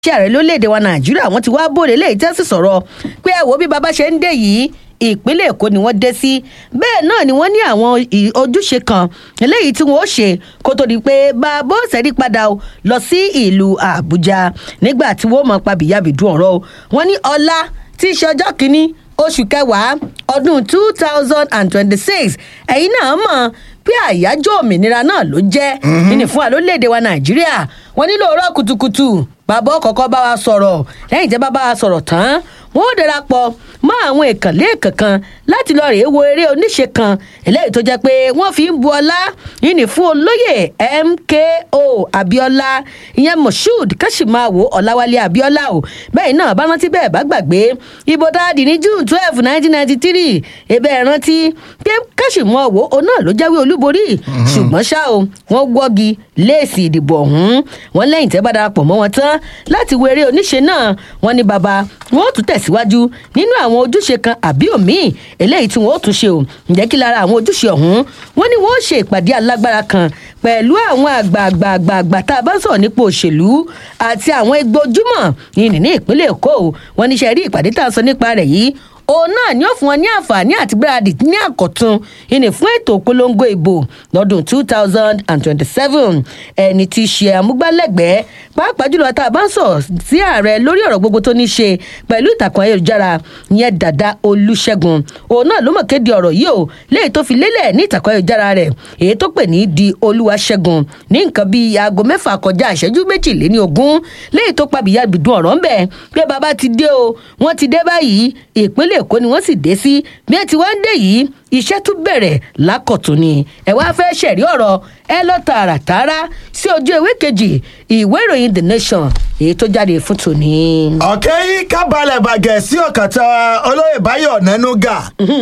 iṣẹ́ ààrẹ lórílẹ̀‐èdè wa nàìjíríà wọ́n ti wá bòde léyìí tẹ́ sì sọ̀rọ̀ pé ẹ wo bí baba ṣe ń dé yìí ìpínlẹ̀ èkó ni wọ́n dé sí bẹ́ẹ̀ náà ni wọ́n ní àwọn ì- ojúṣe kan eléyìí tí wọ́n ó ṣe kó tó di pé bàbá ó sẹ́rí padà o lọ sí ìlú àbújá nígbà tí wọ́n mọ̀ pa bìyàbìdú ọ̀rọ̀ o wọ́n ní ọlá tí í ṣe ọjọ́ kìíní oṣù kẹwàá ọdún two thousand and twenty-six ẹ̀yin náà mọ̀ pé àyájọ́ òmìnira náà ló jẹ́ ìní fún wa lórílẹ̀‐èdè wa nàìjíríà wọ́n nílò òórọ̀ kùtùkùtù bàbá ọkọ̀ọ̀kan bá wa sọ̀rọ̀ lẹ́yìn tí bá bá wa sọ̀rọ̀ tán wọ́n ó darapọ̀ mọ́ àwọn ìkànlé kankan láti lọ rèé wo eré oníṣe kan eléyìí tó jẹ́ pé wọ́n fi ń bu ọlá ìní fún olóyè mko abiola ìyẹn moshood kashimawo ọ̀làwálé abiola o bẹ́ẹ̀ náà bá rántí bẹ́ẹ̀ bá gbàgbé ìbò dáàdì ní june twelve nineteen ninety three ebe ẹ̀ rántí pé kashimawo òun náà ló jáwé olúborí ṣùgbọ́n ṣá o wọ́n wọ́gi léèsì ìdìbò ọ̀hún wọ́n lẹ́yìn tẹ́ bá darapọ̀ mọ́ wọn tán láti wo eré oníṣe náà wọ́n ní baba wọ́n ó tún tẹ̀síwájú nínú àwọn ojúṣe kan àbí òmíì eléyìí tí wọ́n ó tún ṣe o ǹjẹ́ kí lára àwọn ojúṣe ọ̀hún wọ́n ní wọ́n ó ṣe ìpàdé alágbára kan pẹ̀lú àwọn àgbààgbààgbà tá a bá sọ̀rọ̀ nípa òṣèlú àti àwọn egbò ojúmọ̀ yìí ní ìpínlẹ̀ èkó o wọ́n ní ṣe rí ìpàdé tá a sọ nípa rẹ̀ yìí òun náà ni ó fún wọn ní àǹfààní àti gbáradì ní àkọ́tún ìní fún ètò ìpolongo ìbò lọ́dún two thousand and twenty-seven ẹni tí í ṣe àmúgbálẹ́gbẹ̀ẹ́ pàápàá jùlọ tá a bá ń sọ sí ààrẹ lórí ọ̀rọ̀ gbogbo tó ní ṣe pẹ̀lú ìtàkùn ayélujára ìyẹn dàda olùṣègùn òun náà ló mọ̀ kéde ọ̀rọ̀ yìí o léyìí tó fi lélẹ̀ ní ìtàkùn ayélujára rẹ̀ èyí tó pè ní di olúwaṣẹ́gun ní nǹkan bíi aago mẹ́fà kọjá ìṣẹ́jú méjìléní ogún léyìí tó pàbíyá gbìdún ọ̀rọ̀ ńbẹ̀ pé bàbá ti dé o wọ́n ti dé báyìí ìpínlẹ̀ èkó ni wọ́n sì dé sí bí ẹ ti wá ń dé yìí iṣẹ́ tún bẹ̀rẹ̀ lákọ̀tún ni ẹ wá fẹ́ ṣẹ̀rí ọ̀rọ̀ ẹ lọ tààràtàrà sí ojú ewé kejì ìwé ìròyìn the nation èyí tó jáde fún tòní. ọ̀kẹ́ yìí kábàlẹ̀ bàgẹ́ sí ọ̀kàtà olóyè báyọ̀ nẹ́núgà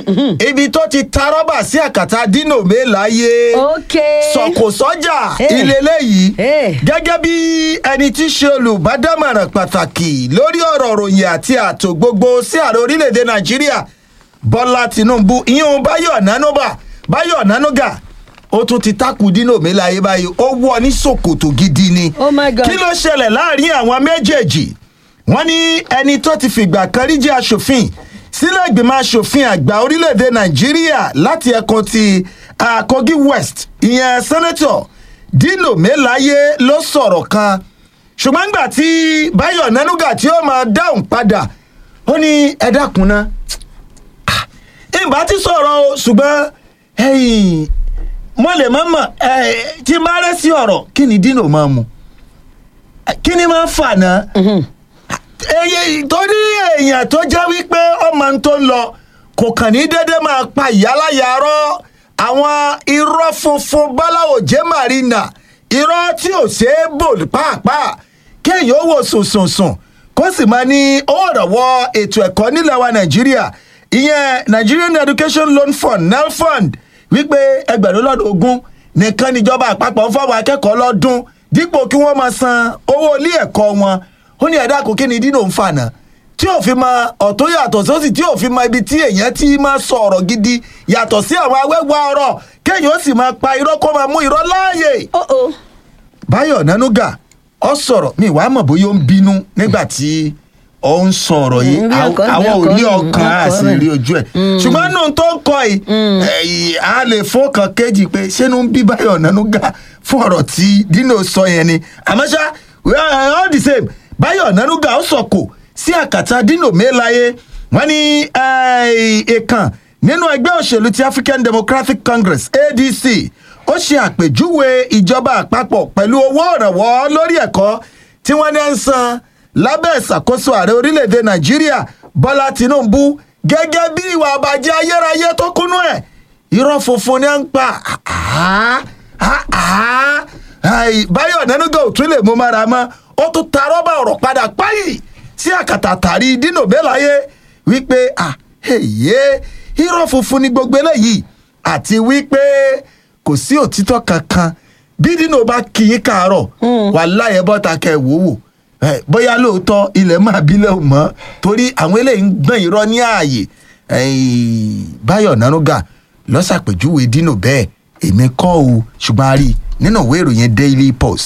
ibi tó ti ta rọ́bà sí àkàtà dino mélàáyé ok sọ̀kò sọ́jà Eh. ilé léyìí Eh. gẹ́gẹ́ bí ẹni tí í ṣe olùbádámọ̀ràn pàtàkì lórí ọ̀rọ̀ ròyìn àti ààtò gbogbo sí ààrẹ orílẹ̀-èdè nàìjíríà bọ́lá tinubu ìyún báyọ̀ nánúbà báyọ̀ nánúgà ó tún ti takù dino mélàáyé báyìí ó wọ ní sòkòtò gidi ni Oh my God. kí ló ṣẹlẹ̀ láàrin àwọn méjèèjì wọ́n ní ẹni tó ti fìgbà kan rí jẹ́ aṣòfin sílẹ̀ ìgbìmọ̀ aṣòfin àgbà orílẹ̀-èdè nàìjíríà láti ẹkùn ti ah, kogi west ìyẹn sẹ́nẹ́tọ̀ dino melaye ló sọ̀rọ̀ kan ṣùgbọ́n nígbà tí báyọ̀ nánúgà tí ó máa dáhùn padà ó ní ẹ dákun ná Ah, ìbá ti sọ̀rọ̀ o ṣùgbọ́n ẹ̀yìn mo lè mọ̀ mọ̀ ẹ̀ tí n bá rẹ́ sí ọ̀rọ̀ kí ni dino máa mu kí ni máa ń fà náà èyí torí èèyàn tó jẹ́ wípé ọmọ n tó ń lọ kò kàn ní dédé máa pa ìyáláyàrá àwọn irọ́ funfun báláwo jẹ́ marina irọ́ tí ò ṣeé bò pàápàá kéèyàn ó wò sùnsùnsùn kó sì máa ní owó ìrànwọ́ ètò ẹ̀kọ́ nílẹ̀ wa nàìjíríà ìyẹn nigerian education loan fund nelfund wípé ẹgbẹ̀rún lọ́dún ogún nìkan níjọba àpapọ̀ ń fáwọn akẹ́kọ̀ọ́ lọ́dún dípò kí wọ́n máa san owó ilé ẹ̀kọ́ wọn ó ní ẹ̀dá kò kí ni dínà ń fànà tí ò fi mọ ọ̀tún yàtọ̀ sósì tí ò fi mọ ibi tí èèyàn ti máa sọ ọ̀rọ̀ gidi yàtọ̀ sí àwọn awẹ́wà ọ̀rọ̀ kéèyàn ó sì máa pa irọ́ kó máa mú irọ́ láàyè. ó ó báyọ̀ nánúgà ọ sọ̀rọ̀ mi wàá mọ̀ bóyá ó ń bínú nígbà tí ó ń sọ ọ̀rọ̀ yìí Mm, bí Àw- ọkọ- àwọn ò bí ní ọkọ- ọkàn bí á ọkọ sì rẹ̀. rí ojú ẹ̀ ṣùgbọ́n nù tó ń kọ yìí ẹ̀yìn á lè fún kan kéjì pé ṣé ló ń bí báyọ̀ nánúgà fún ọ̀rọ̀ tí dino sọ yẹn ni àmọ́ ṣá we are all the same báyọ̀ nánúgà ó sọ̀kò sí àkàtà dino mélàyé wọ́n ní èèkàn nínú ẹgbẹ́ òṣèlú ti african democratic congress adc ó ṣe àpèjúwe ìjọba àpapọ̀ pẹ̀lú owó ìrànwọ́ lórí ẹ̀kọ́ tí wọ́n ní ń san lábẹ́ ìṣàkóso ààrẹ orílẹ̀-èdè nàìjíríà bọ́lá tìǹbù gẹ́gẹ́ bí ìwà àbàjẹ́ ayérayé tó kúnú ẹ̀ irọ́ funfun ni à ń pa Ah, ah, ah. Ai, báyọ̀ nẹ́nugà ò tún lè mú mára mọ́ ó tún ta rọ́bà ọ̀rọ̀ padà páyì sí àkàtà tàrí dínà bẹ́láyé wípé ah èyí irọ́ funfun ni gbogbo eléyìí àti wípé kò sí òtítọ́ kankan bí dínà bá kì í kàárọ̀ wà láyé bọ́ta kẹ wò wò Eh, bóyá lóòótọ́ ilẹ̀ máa bílẹ̀ ò mọ́ torí àwọn eléyìí ń gbọ́n irọ́ ní ààyè Eh, báyọ̀ nánúgà lọ́sàpèjúwe dínà bẹ́ẹ̀ èmi kọ́ o ṣùgbọ́n a rí i nínú ìwé ìròyìn daily post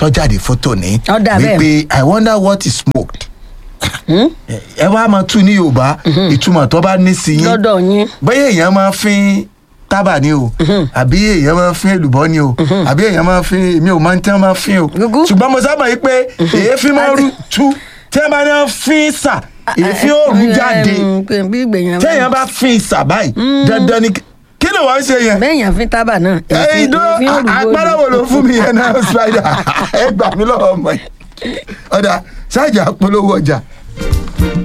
tọ́jáde fótó ní Ọ̀dà bẹ́ẹ̀. wípé i wonder what is smoked ẹ wá máa tú ní yorùbá ìtumọ̀ tó bá ní sí yín lọ́dọ̀ yín bẹ́ẹ̀ èèyàn máa fín tábà ni o àbí èèyàn máa fín èlùbọ́ ni o àbí èèyàn máa fín èmi ò máa ń tẹ́ máa fín o Gúgú. ṣùgbọ́n mo sábà yí pé èéfín máa rú tú tí wọ́n bá ní wọ́n fín sà èéfín ó rú jáde Em, pé bí ìgbèyàn tí èèyàn bá fín sà báyìí dandan ni kí ló wọ́n ń ṣe yẹn bẹ́ẹ̀yàn fi tábà náà ẹyin dó èéfín òrùbó ni. agbára wo ló fún mi yẹn náà spider ẹ gbà mí lọ́wọ́ ọmọ yìí ọ̀dà ṣáàjà polówó ọjà